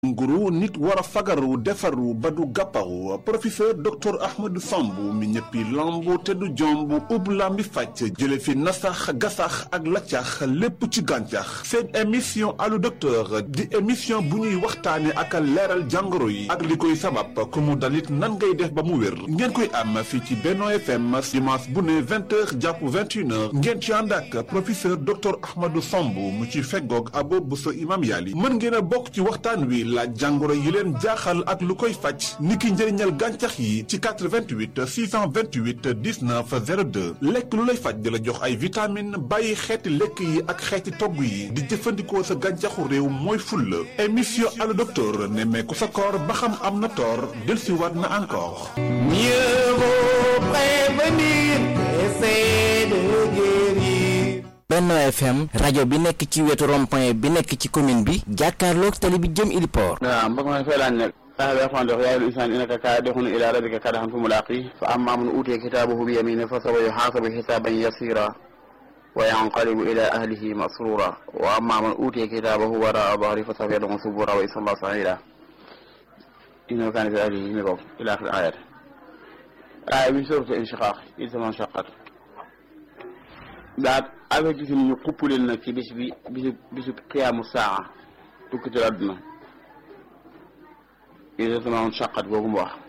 nguru nit war a fagaru defaru ba du gàpparu professeur docteur Ahmadou Samb mi ñëppi lamb te du jomb ub lambi fàcc jële fi nasax gasax ak laccax lépp ci gàncax seen émission allo docteur di émission bu ñuy waxtaane ak leeral jàngoro yi ak li koy sabab ku mu dalit nan ngay def ba mu wér ngeen koy am fii ci Benno FM dimanche bu ne vingt heures jàpp vingt une heures ngeen ci ànd ak professeur docteur Ahmadou Samb mu ci feggoog abo bu sa imam yàlli mën ngeen a bokk ci waxtaan wi laaj jàngoro yi leen jaaxal ak lu koy faj niki njëriñal gàncax yi ci 88 628 19 02 lekk lu lay faj di la jox ay vitamine bàyyi xeeti lekk yi ak xeeti togg yi di jëfandikoo sa gàncaxu réew mooy fulla émission allo docteur nemmeeku sa koor ba xam am na toor dellusiwaat na encore mieux vaut prévenir qu'essayer de guérir Benno FM rajo bi nekk ci wetu rond-point bi nekk ci commune bi jàkkaarloog tali bi jëm Iliport waaw mbokk ma fay laaj nag sax bi axman dox yaa ayyuhal insaanu innaka kaadihun ilaa rabbika kadhan fa mulaaqih fa ammaa man uutiya kitaabahu bi yamiinihi fa sawfa yuhaasabu hisaaban yasiiraa wa yanqalibu ilaa ahlihi masruuraa wa ammaa man uutiya kitaabahu waraa'a dhahrihi fa sawfa yad'uu subuuraa wa yaslaa sa'iiraa innahu kaana fii ahlihi mi boobu ilaa aaxiri aayaat aaya bi suuratu inshiqaaq idaa samaa inshaqqat daat avec gis ñu xupp leen nag ci bis bi bisu bisu xiyaamu saa tukkital àdduna exactement saqat googu mu wax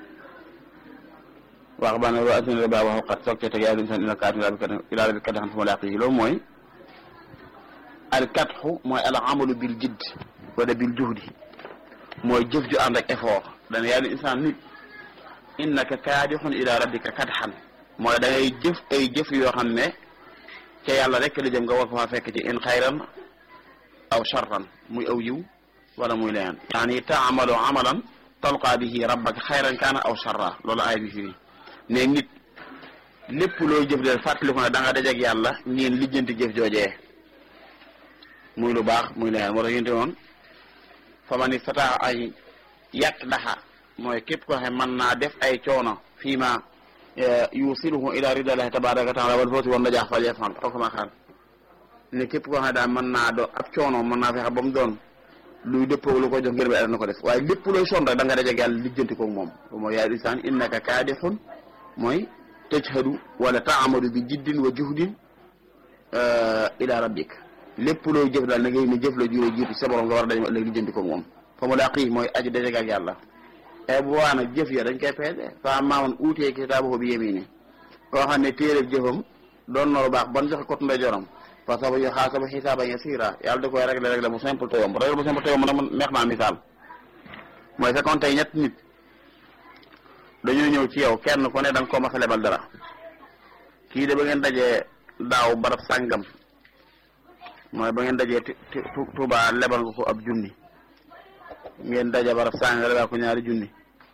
wax ba ne wa asina ba waxu xat soog cee teg yaa insan ila kaat ila rabbi kat xam fu ma laq yi loolu mooy al katxu mooy al amalu bil jidd wala bil juhdi mooy jëf ju ànd ak effort dana yaa insan nit innaka kaadixun ila rabbika katxan mooy da ngay jëf ay jëf yoo xam ne ca yàlla rek la jëm nga war ko faa fekk ci in xayran aw sharran muy aw yiw wala muy leneen yaani taamalu amalan talqaa bihi rabbaka xayran kaana aw sharra loolu aay bi fii ne nit lépp looy jëf del fàttali ko ne da nga dajeeg yàlla ngeen lijjanti jëf joojee muy lu baax muy leneen moo tax yénte woon fa man istataa ay yàq daxa mooy képp ko xam mën naa def ay coono fii ma yusiluhu ila ridallahi tabaraka wa taala wal fawzi wan najaax fal yafal aw kama xaal ne képp koo xam ne daal mën naa do ab coono mën naa fexe ba mu doon luy dëppoo lu ko jox ngir bi na ko def waaye lépp looy sonn rek da nga dajeeg yàlla lijjanti koog moom mooy yaa insaan innaka kaadixun mooy tajhadu wala taamadu bi jiddin wa juhdin ila rabbik lépp looy jëf daal na ngay ne jëf la jure jiitu sa borom nga war a daje ëllëg lijjanti koog moom fa mu laqii mooy aji dajeeg ak yàlla e bu waa nag jëf ya dañ koy peese fa maaman uutee kitaabahu bi yemini koo xam ne téereb jëfam doon na lu baax ban joxe kot ndeyjooram fa saba yu xaasaba xisaaban yasiira yàlla da koy réglé réglé bu simple te yomb réglé bu simple te yomb nag neex naa misaal mooy fekkoon tey ñett nit dañoo ñëw ci yow kenn ku ne da nga koo mas a lebal dara kii de ba ngeen dajee daaw barab sàngam mooy ba ngeen dajee Tuubaa lebal nga ko ab junni ngeen daje barab sàngam lebal ko ñaari junni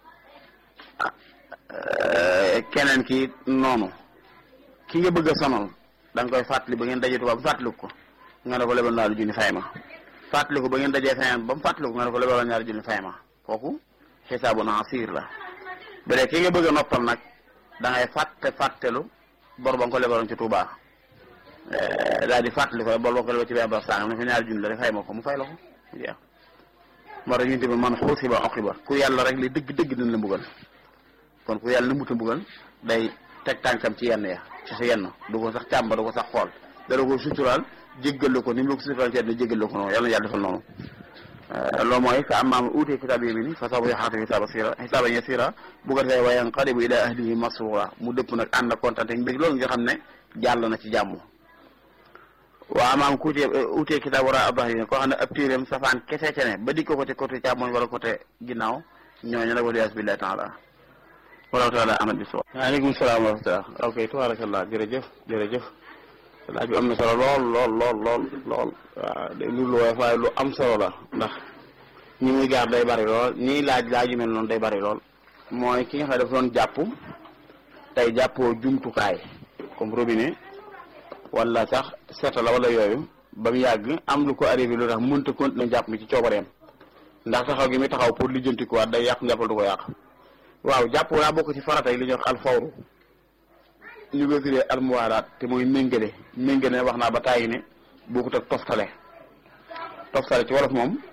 keneen ki noonu ki nga bëgg a sonal da nga koy fàttali ba ngeen dajee tubaab ba fàttaliku ko nga ne ko lebal ñaari junni fay ma fàttaliku ba ngeen dajee fayam ba mu fàttaliku nga ne ko lebal ñaari junni fay ma kooku xisaabu na siir la ba léegi ki nga bëgg a noppal nag da ngay fàtte fàttelu bor ba nga ko lebaloon ci Tuubaa daal di fàttali ko bor ba nga ko lebal ci benn barab sàngam ne ko ñaari junni la de fay ma ko mu fay la ko jeex moo tax ñu tamit man xuusiba uqiba ku yàlla rek li dëgg dëgg dina la mbugal kon ku yàlla na muta mbugal day teg tànkam ci yenn ya ci sa yenn du ko sax càmba du ko sax xool dara ko suturaal jéggal ko ni mu la ko suturaal ci àddina jéggal ko noonu yàlla na yàlla defal noonu loolu mooy fa ammaa man uutiya kitaaba bi yamiinihi fa sawfa yuhaasabu hisaaban yasiira hisaaban yasiira bu ko defee wa yanqalibu ilaa ahlihi masruura mu dëpp nag ànd ak kontaan ak mbég loolu nga xam ne jàll na ci jàmm waa amaam ku uutiya kitaaba waraa'a zahrihi koo xam ne ab téeréem safaan kese ca ne ba di ko côté côté càmmoñ wala côté ginnaaw ñooñu nag waliyaas billaahi taala wallahu taala amal bis waaleykum salaam wa rahmatullah ok tabarakallah jërëjëf jërëjëf laaj bi am na solo lool lool lool lool lool waaw day lu lu waaye lu am solo la ndax ñi muy gaar day bari lool ñii laaj laaj yu mel noonu day bari lool mooy ki nga xam ne dafa doon jàpp tey jàppoo jumtukaay comme robinet wala sax seeta la wala yooyu ba mu yàgg am lu ko arrivé lu tax mënta continuer jàpp mi ci coobareem ndax taxaw gi muy taxaw pour lijjanti ko waat day yàq njàppal du ko yàq waaw jàpp daa bokk ci farata yi li ñuy wax alfawru ñu koy tuddee almuwaalaat te mooy méngale méngale wax naa ba tàyyi ne bokkut ak toftale toftale ci wolof moom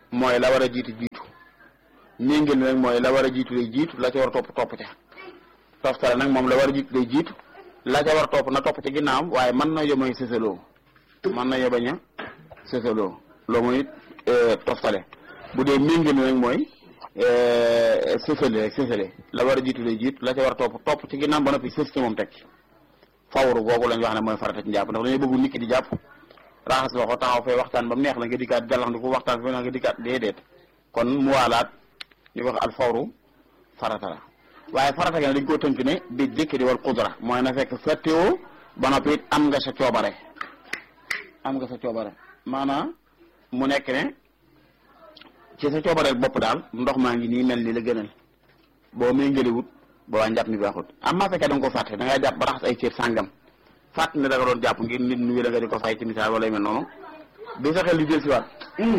mooy la war a jiitu jiitu méngale nag mooy la war a jiitu lay jiitu la ca war a topp topp ca toftale nag moom la war a jiitu lay jiitu la ca war a topp na topp ca ginnaawam waaye mën na yóbbañ sësaloo mën na yóbbañ a sësaloo loolu mooy toftale bu dee méngale nag mooy sësale rek sësale la war a jiitu lay jiitu la ca war a topp topp ci ginnaaw ba noppi sës ci moom teg ci fawru googu lañ wax ne mooy farata ci njàpp ndax dañoo bëggu nit ki di jàpp raxas loxo taxaw fee waxtaan ba mu neex la nga dikkaat jàllax ndi ko waxtaan fe nga dikkaat déedéet kon mu waalaat ñu wax al fawru farata la waaye farata gi dañ koo tënk ne bi dikri wal qudra mooy na fekk fettewoo ba noppi it am nga sa coobare am nga sa coobare maanaam mu nekk ne ci sa coobareel bopp daal ndox maa ngi nii mel ni la gënal boo may ngëliwut boo waa njàpp mi baaxut am maa fekkee da nga ko fàtte da ngay jàpp ba raxas ay cër sàngam fàtt ne da nga doon jàpp ngir nit nuyu da nga di ko fay ci misaal wala yu mel noonu bi sa xel di del siwaat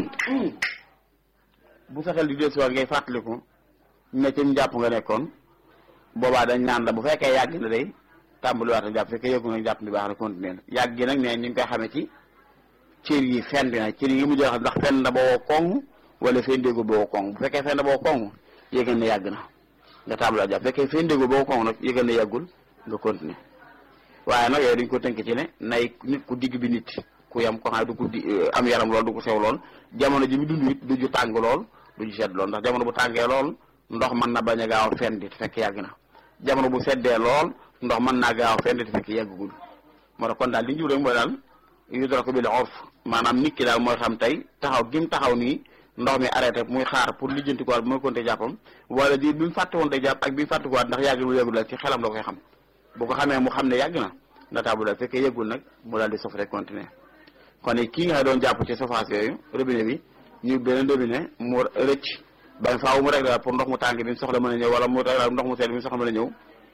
bu sa xel di del siwaat ngay fàttaliku ne ci njàpp nga nekkoon boobaa dañ naan la bu fekkee yàgg na day tàmbaliwaat a jàpp fekkee yëgu nag jàpp mi baax na continuer yàgg gi nag ne ni nga koy xamee ci cër yi fen bi nag cër yi nga mujj xam ndax fen na boo koŋ wala fen déggul boo koŋ bu fekkee fen na boo koŋ yëgal ne yàgg na nga tàmbaliwaat jàpp fekkee fen déggul boo koŋ nag yëgal ne yàggul nga continuer waaye nag yooyu dañ ko tënk ci ne nay nit ku digg bi nit ku yam ko xam ne du ko di am yaram lool du ko sew lool jamono ji mu dund it du ju tàng lool du ju sedd lool ndax jamono bu tàngee lool ndox mën na bañ a gaaw a fen di te fekk yàgg na jamono bu seddee lool ndox mën naa gaaw a fen di te fekk yàggugul moo tax kon daal li ñu rek mooy daal yudraku bil urf maanaam nit ki daal mooy xam tey taxaw gi mu taxaw nii ndox mi arrêté muy xaar pour lijjanti ko waat bu mooy konte jàppam wala di bi mu fàtte woon day jàpp ak bi mu fàtte ko waat ndax yàggul yàggul daal ci xelam la koy xam bu ko xamee mu xam ne yàgg na na taabu daal fekkee yëggul nag mu daal di sof rek continuer kon kii nga xam doon jàpp ci surface yooyu robinet bi ñu beneen robinet mu rëcc ba faaw mu réglé pour ndox mu tàng bi mu soxla mën a ñëw wala mu réglé ndox mu sedd bi mu soxla mën a ñëw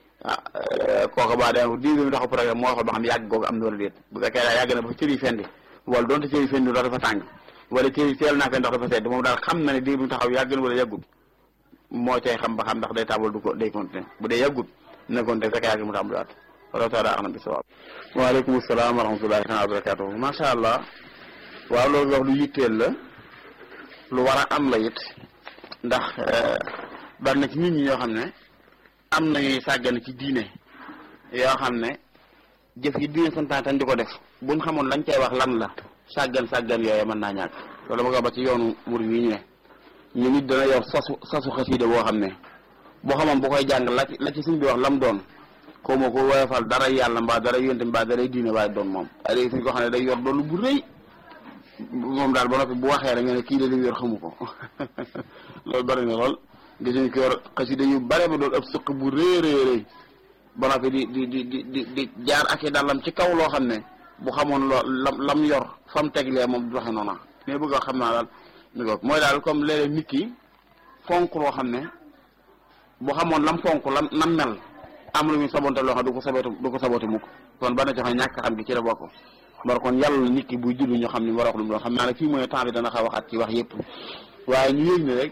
ah kooku ba dem diir bi mu taxaw programme moo xool ba xam yàgg googu am na wala déet bu fekkee daal yàgg na ba cër yi fendi wala donte cër yi fendi ndox dafa tàng wala cër yi teel naa fee ndox dafa sedd moom daal xam na ne diir bi mu taxaw yàgg na wala yàggut moo cay xam ba xam ndax day tàmbal du ko day continuer bu dee yàggut na continuer fekk yàgg mu tàmbaliwaat wala taala axna bi sawaab waaleykum salaam wa rahmatullahi taala wa barakatuhu macha allah waaw loolu wax lu yitteel la lu war a am la it ndax bari na ci nit ñi ñoo xam ne am nañuy sàggan ci diine yoo xam ne jëf yi diine santaan tan di ko def buñ xamoon lañ cay wax lan la sàggan sàggan yooyu mën naa ñàkk loolu ma ko ba ci yoonu murid yi ñu ne ñu nit dana yor sasu sasu xasiida boo xam ne boo xamoon bu koy jàng la ci la ci suñ bi wax lam doon ko moo ko woyofal dara yàlla mbaa dara yonte mbaa dara diine waaye doon moom ay léegi suñ ko xam ne day yor doolu bu rëy moom daal ba noppi bu waxee rek nga ne kii de li mu yor xamu ko loolu bari na lool gis nañ ko yor xasida yu bare ba doon ëpp sëq bu rëy rëy rëy ba noppi di di di di di di jaar ak i dàllam ci kaw loo xam ne bu xamoon loo lam lam yor fa mu teglee moom du waxe noona mais bëgg a xam naa daal mi ko mooy daal comme léeg-léeg nit ki fonk loo xam ne bu xamoon lam fonk lam nam mel am lu muy sabonte loo xam du ko sabote du ko sabote mukk kon ba na joxe ñàkk xam gi ci la bokk war kon yàlla nit ki buy jullu ñu xam ni mu war a wax lu mu doon xam naa ne fii mooy temps bi dana xaw waxaat ci wax yëpp waaye ñu yëg ne rek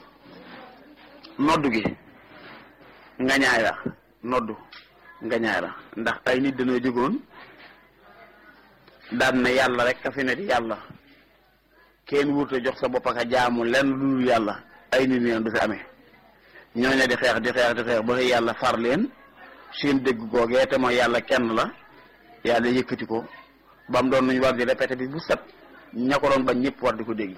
noddu gi nga ñaay la noddu nga ñaay la ndax ay nit dañoo jógoon daan na yàlla rek ka fi ne di yàlla kenn wurte jox sa bopp ak a jaamu lenn lu dul yàlla ay nit neen du fi amee ñooñu di xeex di xeex di xeex ba yàlla far leen seen dégg googee te mooy yàlla kenn la yàlla yëkkati ko ba mu doon nuñ war di répété bi bu set ña ko doon bañ ñëpp war di ko dégg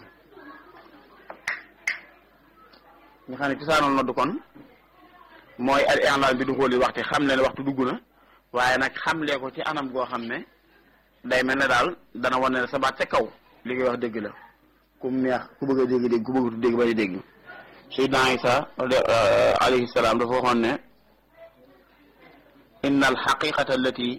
nga xam ne cosaanal noddu kon mooy al i'laan bi du xooli waxtu xam ne waxtu dugg na waaye nag xamlee ko ci anam goo xam ne day mel ne daal dana wane ne sa baat ca kaw li ngay wax dëgg la ku neex ku bëgg a dégg dégg ku bëgg dégg bañ a dégg Seydina Isa alayhi salaam dafa waxoon ne inna al xaqiqata allati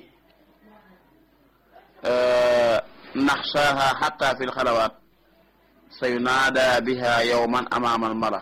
naxsaaha xatta fi lxalawaat sa yunaada biha yowman amaama almala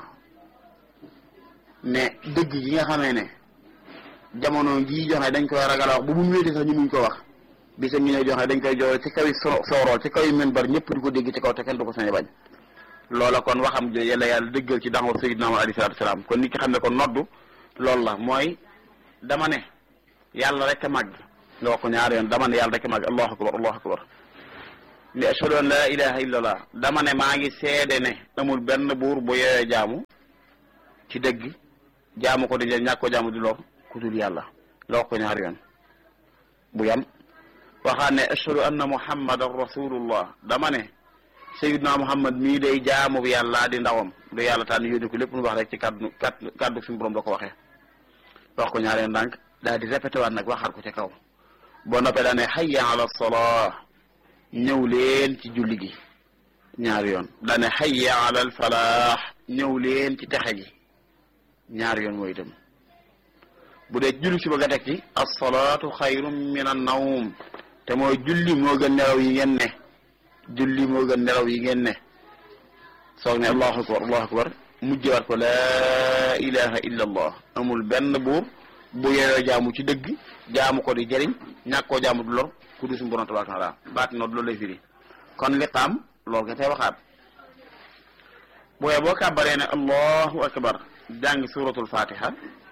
ne dëgg gi nga xamee ne jamono jii joxe dañ koy ragal a wax bu mun wéete sax ñu muñ ko wax bisa ngi ne joxe dañ koy joxe ci kawi soorool ci kawi minbar ñëpp di ko dégg ci kaw te kenn du ko sañ bañ loola kon waxam jo yàlla yàlla dëggal ci daxaw sayyidina Muhammad alayhi salaatu salaam kon nit ki xam ne kon noddu loolu la mooy dama ne yàlla rek a màgg nga wax ko ñaari yoon dama ne yàlla rek a màgg allahu akbar allahu akbar ne ashhadu an laa ilaha illallah dama ne maa ngi seede ne amul benn buur bu yooyee jaamu ci dëgg jaamu ko di njëriñ ñàkk ko jaamu di lor ku dul yàlla nga wax ko ñaari yoon bu yam waxaat ne ashhadu anna muhammadan rasulullah dama ne sayyidna muhammad mii day jaamu bi yàlla di ndawam du yàlla tànn yónni ko lépp lu wax rek ci kaddu kaddu kaddu suñu borom da ko waxee wax ko ñaari yoon ndànk daal di répété waat nag waxaat ko ca kaw boo noppee daa ne hayya ala salaa ñëw leen ci julli gi ñaari yoon daa ne hayya ala al falaax ñëw leen ci texe gi ñaari yoon mooy itam bu dee julli si bëgg a teg ci assalaatu xayrun min an nawm te mooy julli moo gën nelaw yi ngeen ne julli moo gën nelaw yi ngeen ne soog ne allahu akbar allahu akbar mujjewaat ko laa ilaha illa allah amul benn buur bu yeyoo jaamu ci dëgg jaamu ko di jëriñ ñàkk koo jaamu du lor ku du suñu borom tabaraka taala baati noonu loolu lay firi kon liqaam loolu nga tey waxaat booyee boo kàbbaree ne allahu akbar jàng suratul fatiha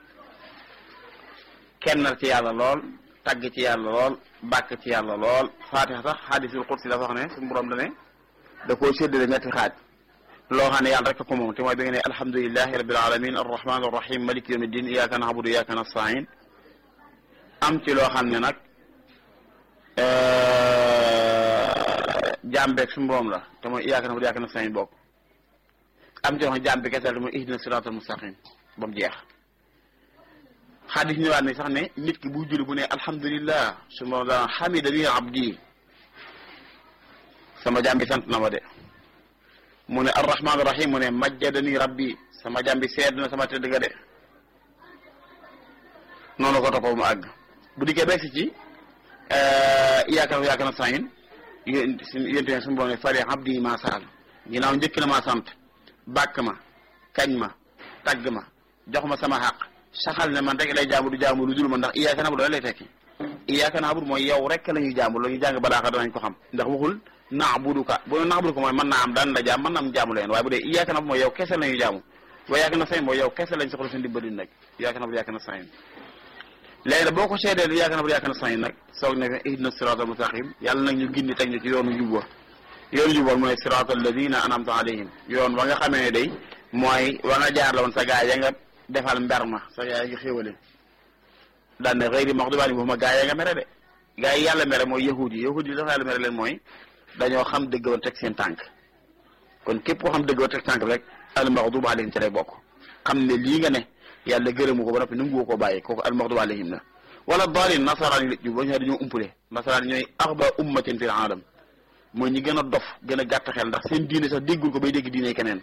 kennal ci yàlla lool tagg ci yàlla lool bàkk ci yàlla lool fatiha sax hadisul qudsi dafa wax ne suñu borom da ne da koo séddale ñetti xaaj loo xam ne yàlla rek ko moom te mooy bi nga ne alhamdulilahi rabbil alamin arrahman arrahim malik yawmi din iyaka na'budu iyaka nasta'in am ci loo xam ne nag jaam beeg suñu borom la te mooy iyaka na'budu iyaka nasta'in bokk am ci loo xam ne jaam bi kese la te mooy ihdina siratal mustaqim ba mu jeex xadis ñëwaat ne sax ne nit ki bu julli bu ne alhamdulillah su ma daan hamidani abdi sama jaam bi sant na ma de mu ne arrahman rahim mu ne majjadani rabbi sama jaam bi seed na sama tëdd ga de noonu ko toppoo mu àgg bu dikkee beeg si ci iyyaka na'budu wa iyyaka nasta'iin yéen yéen suñu borom ne fari abdi ma saal ginnaaw njëkk na maa sant bàkk ma kañ ma tagg ma jox ma sama xaq saxal ne man rek lay jaamu du jaamu lu dul ma ndax iyyaka na'budu lay tekki iyyaka na'budu mooy yow rek la ñuy jaamu la ñuy jàng balaaxa danañ ko xam ndax waxul na'buduka bu ne na'buduka mooy mën naa am daan la jaam mën naa am jaamu leen waaye bu dee iyyaka na'budu mooy yow kese la ñuy jaamu wa iyyaka nasta'iin mooy yow kese lañ soxla seen dimbali nag iyyaka na'budu iyyaka nasta'iin léegi nag boo ko seedee lu iyyaka na'budu iyyaka nasta'iin nag soog ne ihdina siraatal mustaqim yàlla nag ñu gindi teg ñu ci yoonu jub wa yoonu jub wa mooy siraatal ladina an'amta alayhim yoon wa nga xamee ne day mooy wa nga jaar la woon sa gaa ya nga defal mber ma sa gaa ya nga xéwale daan ne xëyri maxdubi alayhim waxuma gaa ya nga mere de gaa yi yàlla mere mooy yahudi yi yahudi yi dafa yàlla mere leen mooy dañoo xam dëgg woon teg seen tànk kon képp koo xam dëgg woon teg tànk rek al maxdubi alayhim ci lay bokk xam ne lii nga ne yàlla gërëmu ko ba noppi nangu ko bàyyi kooku al maxdubi alayhim la wala daalin nasaraan yi la jub ba ñu dañoo umpule nasaraan ñooy axba ummatin fil aalam mooy ñi gën a dof gën a gàtt xel ndax seen diine sax déggul ko bay dégg diine keneen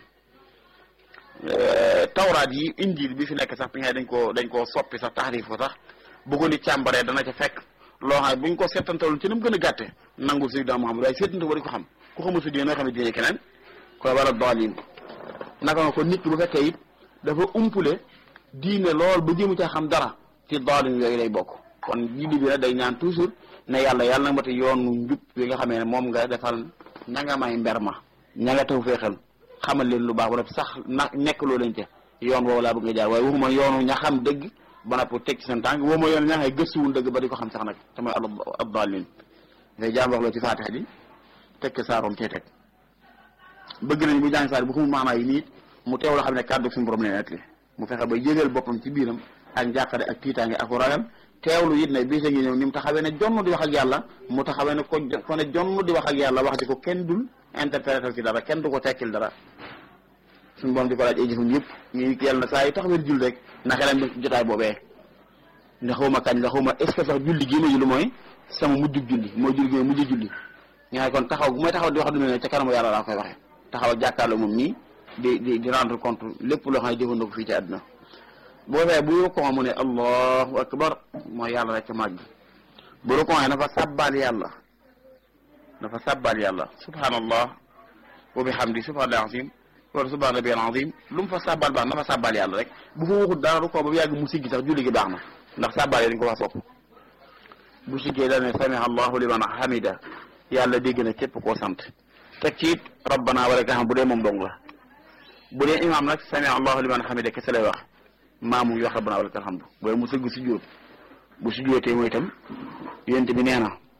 tawraat yi injil bi fi nekk sax bi nga dañ koo dañ koo soppi sax taxrif ko sax bu ko nit càmbaree dana ca fekk loo xam ne buñ ko seetantaloon ci ni mu gën a gàtte nangul sayyidina Muhammad waaye seetante ko di ko xam ku xamul sa diine noo xam ne diine keneen koy wala daalin naka nga ko nit ki bu fekkee it dafa umpule diine lool ba jéemu caa xam dara ci daalin yooyu lay bokk kon julli bi nag day ñaan toujours ne yàlla yàlla nag mata yoonu njub bi nga xamee ne moom nga defal ña nga may mber ma ña nga taw feexal xamal leen lu baax ba noppi sax na nekk loo leen ca yoon woowu laa bëgg nga jaar waaye waxuma yoonu ña xam dëgg ba noppi teg ci seen tànk waxuma yoonu ña ngay gëstuwul dëgg ba di ko xam sax nag te mooy ad-daalliin ngay jaam wax loo ci faatiha ji teg ko saaroom cee teg bëgg nañ bu jàng saar bu xamul maanaa yi nii mu teew la xam ne kàddu suñu borom leen nekk mu fexe ba yëgal boppam ci biiram ak njàqare ak tiitaange ak ragal teewlu it ne bisa ngi ñëw ni mu taxawee ne jonn di wax ak yàlla mu taxawee ne ko ko ne jonn di wax ak yàlla wax di ko kenn dul interpréter ci dara kenn du ko tekkil dara suñu borom di ko laaj ay jëfam yëpp ñu yàlla na saa yu taxawee jul rek na xelam bi jotaay boobee ne xaw ma kañ la xaw ma est ce que sax julli gii ma julli mooy sama mujjub julli mooy julli gi ma mujj julli nga ne kon taxaw bu may taxaw di wax du ne ca kanamu yàlla laa koy waxee taxaw ak jàkkaarloo moom nii di di di rendre compte lépp loo xam ne jëfandoo ko fii ci àdduna boo fee bu rukkoo mu ne allahu akbar mooy yàlla rek màgg bu rukkoo dafa sàbbaal yàlla dafa sàbbaal yàlla subhanallah wa bihamdi subhanallah azim wala subhana rabbil azim lu mu fa sàbbaal baax na fa sàbbaal yàlla rek bu fa waxut dara rukkoo ba mu yàgg mu siggi sax julli gi baax na ndax sàbbaal yi dañ ko wax sopp bu siggee da ne samiha allahu liman hamida yàlla dégg na képp koo sant teg ci it rabbana wala ka xam bu dee moom dong la bu dee imaam nag samiha allahu liman hamida kese lay wax maamu wax rabbana walakal hamdu booy mu sëgg si jóot bu si jóotee mooy itam yonent bi nee na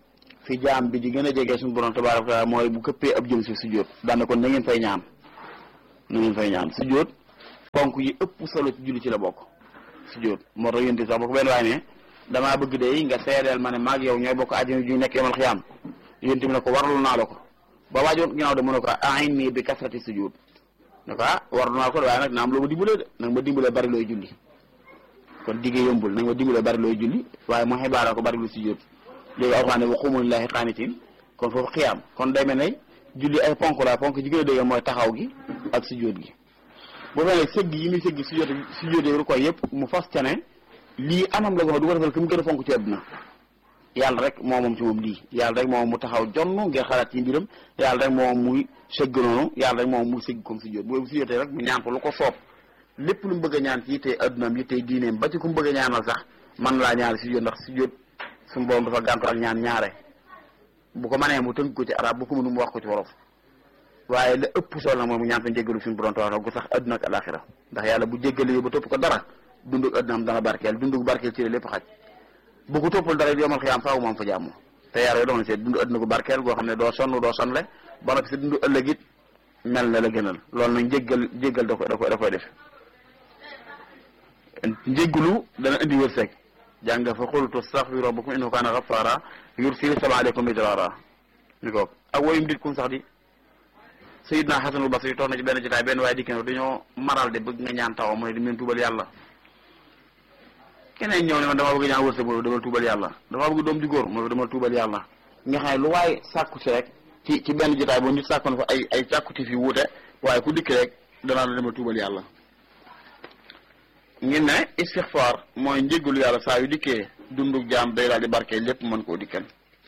fi jaam bi di gën a jege suñu borom tabaaraka wa taala mooy bu këppee ab jëm si sujjóot daana kon na ngeen fay ñaan na ngeen fay ñaan sujjóot ponk yi ëpp solo ci julli ci la bokk sujjóot moo tax yénti sax boo ko benn waay ne damaa bëgg de nga seedeel ma ne maag yow ñooy bokk àjjana ju nekk yomal xiyaam yénti mi ne ko warlu naa la ko ba waajoon ginnaaw de mu ne ko ain nii bi kasrati sujjóot ne ko ah warlu naa ko waaye nag na am loo ma dimbalee de nag ma dimbalee bari looy julli kon diggee yombul nag ma dimbalee bari looy julli waaye mu xibaara ko bari lu sujjóot léegi alxuraan ne wa quumu lillaahi qaanitiin kon foofu xiyaam kon day mel ne julli ay ponk la ponk ji gën a dégg mooy taxaw gi ak sujjóot gi bu fekkee sëgg yi muy sëgg sujjóot sujjóot yi ko yëpp mu fas ca ne lii anam la ko xam du ko defal ki mu gën a fonk ci àdduna yàlla rek moo moom ci moom lii yàlla rek moom mu taxaw jonn ngir xalaat ci mbiram yàlla rek moom muy sëgg noonu yàlla rek moom muy sëgg comme sujjóot bu sujjóotee rek mu ñaan ko lu ko soob lépp lu mu bëgg a ñaan ci yittee addunaam yittee diineem ba ci ku mu bëgg a ñaanal sax man laa ñaari sujjóot ndax sujjóot suñu borom dafa gàntu ak ñaan ñaare bu ko manee mu tënk ko ci arab bu ko mënu mu wax ko ci wolof waaye la ëpp solo nag mooy mu ñaan fa njéggalu suñu borom tabaaraka gu sax adduna ak alaxira ndax yàlla bu jéggalee ba topp ko dara dunduk addunaam dana barkeel dunduk barkeel ci la lépp xaj bu ko toppul dara yomal xiyaam faaw moom fa jàmm te yaar yooyu doon seet dundu adduna gu barkeel goo xam ne doo sonn doo sonle ba nag si dundu ëllëg it mel na la gënal loolu nag njéggal jéggal da ko da ko da koy def njéggalu dana indi wërsëg jàng fa xultu astaghfiru rabbakum innahu kaana ghaffara yursilu sama aleykum midrara ni ko ak woyum dit kum sax di Sayyidna Hasanul Basri toog na ci benn jotaay benn waaye dikk ne dañoo maral de bëgg nga ñaan taw mu ne di ngeen tuubal yàlla keneen ñëw ne man dama bëgg ñaan wërsëg mu ne demal tuubal yàlla dama bëgg doom ju góor mu ne demal tuubal yàlla nga xam ne lu waaye sàkku si rek ci ci benn jotaay boo nit sàkkoon fa ay ay càkkuti fi wuute waaye ku dikk rek danaa la demal tuubal yàlla ngeen ne istixfaar mooy njéggalu yàlla saa yu dikkee dunduk jaam day daal di barkee lépp mën koo dikkal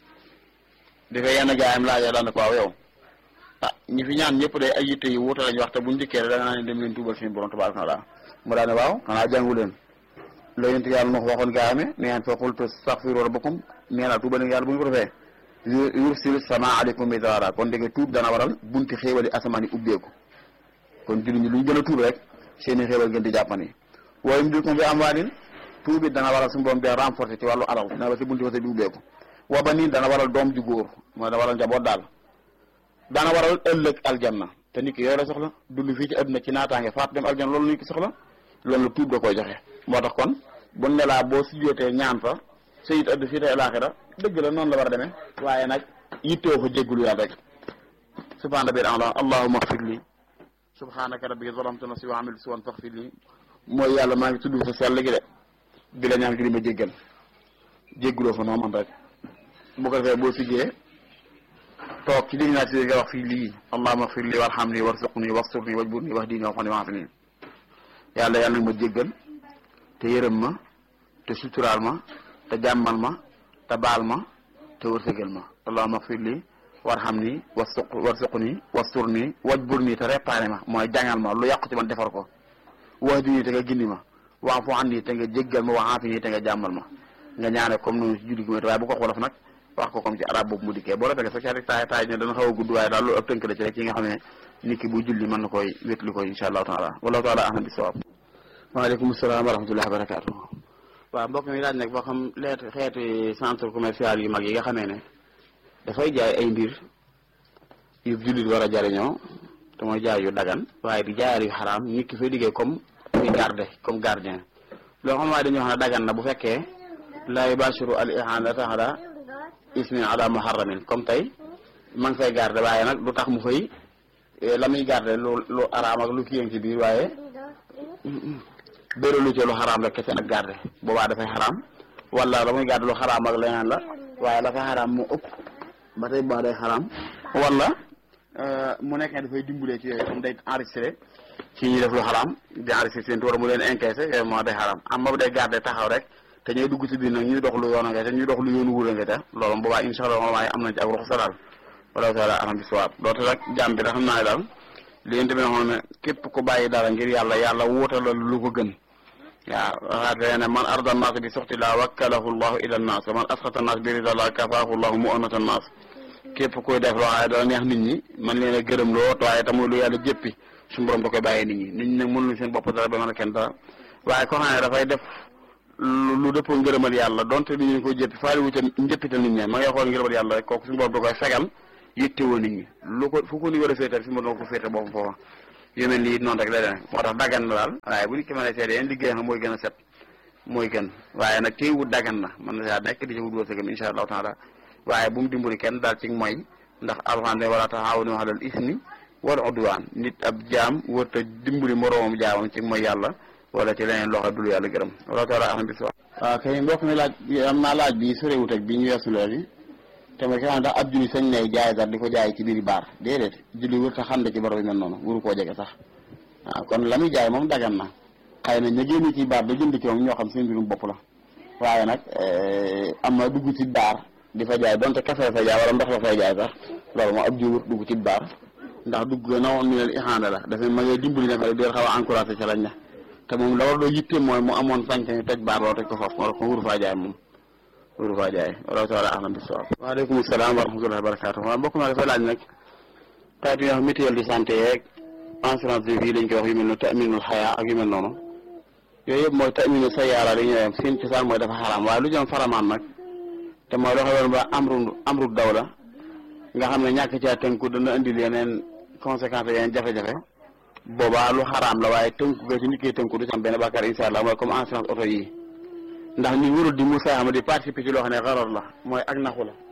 dafay yenn gaayam laajee daan ko waaw yow ah ñi fi ñaan ñëpp day ay yitte yi wuute lañ wax te buñ dikkee da nga naan dem leen tuubal suñu borom tabaaraka wa taala mu daane waaw xanaa jàngu leen la yonent yàlla noo waxoon gaayame ne ngeen fa qultu astaghfiru rabbakum nee naa tuubal yàlla bu ñu ko defee yursil sama aleykum midrara kon dégg tuub dana waral bunti xéewali asamaan yi ubbeeku kon jullit ñi luñ gën a tuub rek seeni xéewal gën di jàppani waaye mu di ko bi am waa tuub it dana waral suñu borom bi renforcer ci wàllu alal dana waral si bunti wasa bi ubbeeku wa ba nii dana waral doom ju góor mooy dana waral njaboot daal dana waral ëllëg aljanna te nit ki yooyu la soxla dund fii ci àdduna ci naataange faat dem aljanna loolu nit ki soxla loolu la tuub da koy joxe moo tax kon bu ne laa boo sujjootee ñaan fa sayit ëdd fii tey alaaxira dëgg la noonu la war a demee waaye nag yittoo fa jéggulu yàlla rek subhaana rabbil a'la allahumma ighfir li subhanaka rabbi zalamtu nafsi wa amiltu suwan faghfir li mooy yàlla maa ngi tudd sa sell gi de di la ñaan gi di ma jéggal jégguloo fa noo man rek bu ko defee boo siggee toog ci digg naa si nga wax fii lii allahumma ighfir li warhamni warzuqni wasturni wajburni wahdini wa'afini wa'afini yàlla yàlla nag ma jéggal te yërëm ma te suturaal ma te jàmmal ma te baal ma te wërsëgal ma allahumma ighfir li warhamni wasuq warzuqni wasturni wajburni te réparé ma mooy jàngal ma lu yàqu ci man defar ko wahdini te nga gindi ma wa'fu anni te nga jéggal ma wa'afini te nga jàmmal ma nga ñaane comme noonu si julli gi waaye bu ko wolof nag wax ko comme ci arab boobu mu dikkee boo la fekkee sax ci taay taay ne dana xaw a gudd waaye daal lu ëpp tënk la ci rek yi nga xam ne nit ki bu julli mën na koy wétli koy insha allahu taala wallahu taala ahlam bisawab waaleykum salaam wa rahmatullahi wa barakatuh waaw mbokk mi laaj nag boo xam leet xeeti centre commercial yu mag yi nga xamee ne dafay jaay ay mbir yu jullit war a jariñoo te mooy jaay yu dagan waaye di jaayal yu xaraam nit ki fay liggéey comme muy garde comme gardien loo xam waaye dañuy wax ne dagan na bu fekkee la yubashiru al ihanata ala ismin ala muharramin comme tey ma ngi fay garde waaye nag lu tax mu fay la muy garde lu lu araam ak lu kiyang ci biir waaye bëri lu ci lu xaraam rek kese ak garde boobaa dafay xaraam wala la muy garde lu xaraam ak leneen la waaye la fay xaraam mu ëpp ba tey boo day xaraam wala mu nekk ne dafay dimbalee ci yooyu comme day enregistré ci ñuy def lu xaraam di enregistré seen tuur mu leen encaissé yooyu moo day xaraam am ba day garde taxaw rek te ñooy dugg ci biir nag ñuy dox lu yoon nga te ñuy dox lu yoonu wura nga te loolu boobaa insha allah waaye am nañ ci ak ruxsa daal wala taala alam bi sawaab doote rek jàmm bi da xam naa ne daal li yéen tamit xam ne képp ku bàyyi dara ngir yàlla yàlla wuutalal lu ko gën waaw waxaate ne man arda naas bi suxti laa wakkalahu llahu ila naas wa man asxata naas bi rida laa kafaahu llahu mu onata naas képp koy def loo xam ne dana neex nit ñi man leen a gërëm loo waaye tamit lu yàlla jëppi suñu borom da koy bàyyee nit ñi nit ñi nag mënuñu seen bopp dara ba mën a kenn dara waaye koo xam ne dafay def lu lu dëppoo ngërëmal yàlla donte li ñu ko jëppi faali wu ca njëppital nit ñi ma ngay xool ngërëmal yàlla rek kooku suñu borom da koy fegal yittewoo nit ñi lu ko fu ko ni war a féetal suñu borom ko féete boppam foofa yu mel nii noonu rek lay demee moo tax daggan na daal waaye bu nit ki mën a seede yeen liggéey xam mooy gën a set mooy gën waaye nag téy wut daggan na mën na saa nekk di ci wut wërsëgam insha allahu taala waaye bu mu dimbali kenn daal ci mooy ndax alxuraan ne wala taxaawanu alal ismi wal udwaan nit ab jaam wërta dimbali moroomam jaamam ci mooy yàlla wala ci leneen loxo dul yàlla gërëm wala taala axam bis waaw kay mbokk mi laaj am naa laaj bi sorewut ak bi ñu weesu léegi te mooy ki nga xam ndax ab julli sañ ne jaay dara di ko jaay ci biir baar déedéet julli wër ta xam ne ci barab yi mel noonu wuru koo jege sax waaw kon la muy jaay moom dagan na xëy na ña génn ci baar da jënd ci moom ñoo xam seen mbirum bopp la waaye nag am na dugg ci baar di fa jaay donte kafe la fay jaay wala ndox la fay jaay sax loolu moom ab julli wër dugg ci baar ndax dugg na woon mi ne ixaanda la dafay ma ngay dimbali ne ko di xaw a encouragé ca lañ ne te moom la war doo yitte mooy mu amoon sañ-sañ toj baar loolu toj ko foofu wala ko wuru faa jaay moom wuru faa jaay wala taala ahlam bisawab waaleykum salaam wa rahmatullahi wa barakatu waaw mbokk ma dafay laaj nag xeetu yoo xam mutuelle de santé yeeg assurance de vie lañ koy wax yu mel noonu taminul xayaa ak yu mel noonu yooyu yëpp mooy taminu sayaara li ñëwee seen cosaan mooy dafa xaraam waaye lu jëm faramaan nag te mooy loo xam ne ba amru amru daw la nga xam ne ñàkk caa tënku dana indil yeneen conséquences yeneen jafe-jafe boobaa lu xaraam la waaye tënku ga ci nit ki tënku du ci am benn bàkkaar insha allah mooy comme assurance oto yi ndax ñu warul di musaama di participer ci loo xam ne xarar la mooy ak naxu la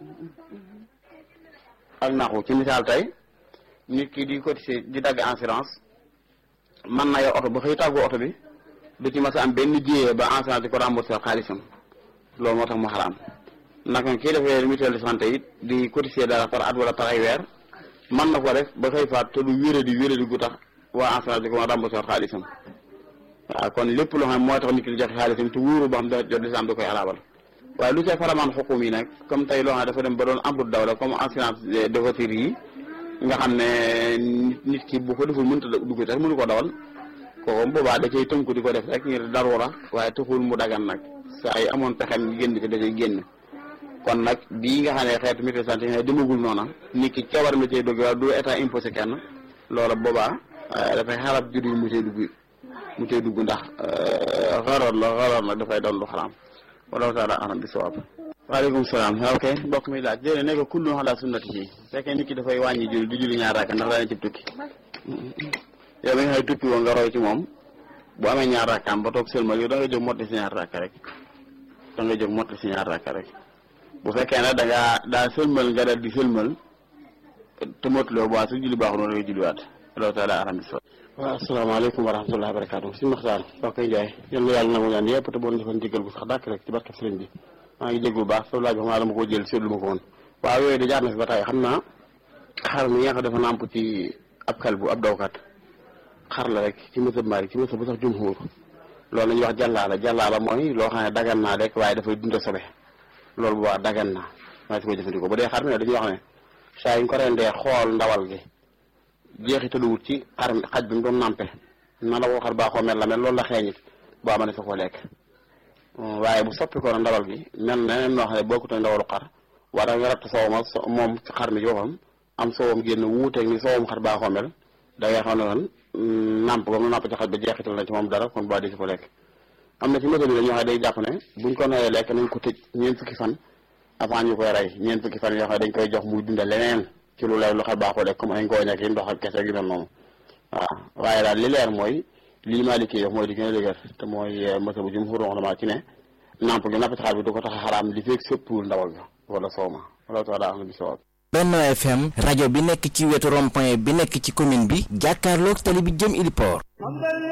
ak naxu ci misaal tey nit ki di cotiser di dagg assurance man na yor oto ba xëy tàggoo oto bi du ci mas a am benn jiyee ba assurance di ko remboursé xaalisam loolu moo tax mu xaraam naka kii defee mutuelle de santé it di cotiser dara par at wala par ay weer man na ko def ba xëy faat te du wéré di wéré di gu tax waa assurance di ko remboursé xaalisam waaw kon lépp loo xam ne mooy tax nit ki di joxe xaalisam te wóoru boo xam ne jot lislaam da koy alaabal waaye lu ca faramaan xukum yi nag comme tey loo xam ne dafa dem ba doon amrut daw la comme assurance de voiture yi nga xam ne nit ki bu ko deful mënta dugg sax mënu ko dawal kooku boobaa da cay tënku di ko def rek ngir darura waaye taxul mu dagan nag saa yi amoon pexem génn ci da cay génn kon nag bii nga xam ne xeetu mutuelle santé yi demagul noona nit ki cawar la cay dugg waaye du état imposé kenn loola boobaa dafay xarab jur yi mu cay dugg mu cay dugg ndax xaroor la xaroor nag dafay doon lu xaraam wala taala alam bi sawaab waaleykum salaam ok mbokk mi laaj déedéet nekk kullu ala sunnati ci fekkee nit ki dafay wàññi julli du julli ñaar rakka ndax daana cib tukki yow mi nga xëy tukki woon nga roy ci moom bu amee ñaar rakkaam ba toog sëlmal yow da nga jóg mottali si ñaar rakka rek da nga jóg mottali si ñaar rakka rek bu fekkee ne da ngaa daa sëlmal nga dal di sëlmal te mottuloo bu waa su julli baaxul noonu da ngay julliwaat wala taala alam bi sawaab waaw asalaamaaleykum wa rahmatullahi wa barakaatu si Maxtaar soo koy jaay yal na yàlla nangu ñaan yëpp te boo defoon jégal bu sax dàkk rek ci barkeb sëriñ bi maa ngi jéggu bu baax sa laaj bi xam naa dama ko jël seetlu ma ko woon waaw yooyu da jaar na fi ba tey xam naa xar mi nga xam dafa nàmp ci ab xel bu ab dawkat xar la rek ci mësab maari ci mësab bu sax jumhur loolu la ñuy wax jàllaala jàllaala mooy loo xam ne dagan naa rek waaye dafay dunda sobe loolu bu baax dagan naa maa si ko jëfandikoo bu dee xar mi ne dañuy wax ne saa yi ñu ko rendee xool ndawal gi jeexitaluwut ci xar xaj bi mu doon nàmpe na la ko xar baaxoo mel la mel loolu la xeeñit boo ma ne sa ko lekk waaye bu soppi ko na ndawal gi mel na neneen noo xam ne bokkut ak ndawalu xar wala nga ratt soowam moom ci xar mi ci boppam am soowam génn wuuteeg ni soowam xar baaxoo mel da ngay xam ne kon nàmp ba mu nàmp ci xaj ba jeexital na ci moom dara kon boo di si ko lekk am na ci méthode bi dañoo xam ne day jàpp ne buñ ko noyee lekk nañ ko tëj ñeent fukki fan avant ñu koy rey ñeent fukki fan yoo xam ne dañ koy jox muy dunda leneen ci lu leer lu xar baaxoo lekk comme ay ngooñ ak ndox ak kese gi mel noonu waaw waaye daal li leer mooy lii Maliki yi wax mooy di gën a dëgër te mooy masa bu jumhur wax ci ne namp gi napp ci xar bi du ko tax a xaraam li feeg sëppuwul ndawal ga wala sooma wala taala am na bi sawaab Benno FM rajo bi nekk ci wetu rond-point bi nekk ci commune bi jàkkaarloog tali bi jëm Ili Port